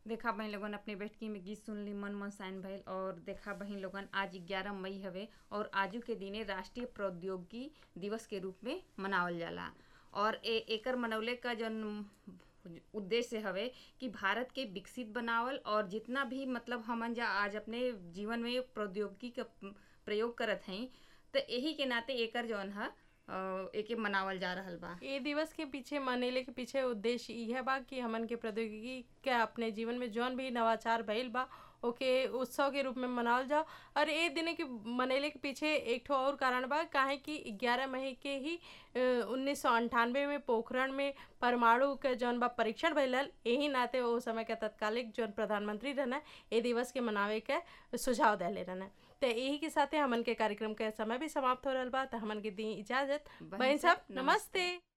देखा बहिन लोगन अपने बैठकी में गीत सुन ली मन मन साइन भइल और देखा बहिन लोगन आज ग्यारह मई हवे और आजू के दिने राष्ट्रीय प्रौद्योगिकी दिवस के रूप में मनावल जाला और ए एकर मनौले का जौन उद्देश्य हवे कि भारत के विकसित बनावल और जितना भी मतलब हमन जा आज अपने जीवन में प्रौद्योगिकी का प्रयोग करत हई तो यही के नाते एकर जौन ह अ, एके मनावल जा रहल बा ए दिवस के पीछे मनेले के पीछे उद्देश्य यह बा कि हमन के प्रौद्योगिकी के अपने जीवन में जौन भी नवाचार भइल बा ओके उत्सव के रूप में मनावल जाओ और ए दिन के मनेले के पीछे एक ठो और कारण बा काहे कि ग्यारह मई के ही उन्नीस सौ अंठानवे में पोखरण में परमाणु के जौन बा परीक्षण भइलल यही नाते वो समय के तत्कालिक जौन प्रधानमंत्री रहना ए दिवस के मनावे के सुझाव देले रहना तो यही के साथे हमन के कार्यक्रम के समय भी समाप्त हो रहल बा तो हमन के दी इजाजत बहन बहन सब, सब नमस्ते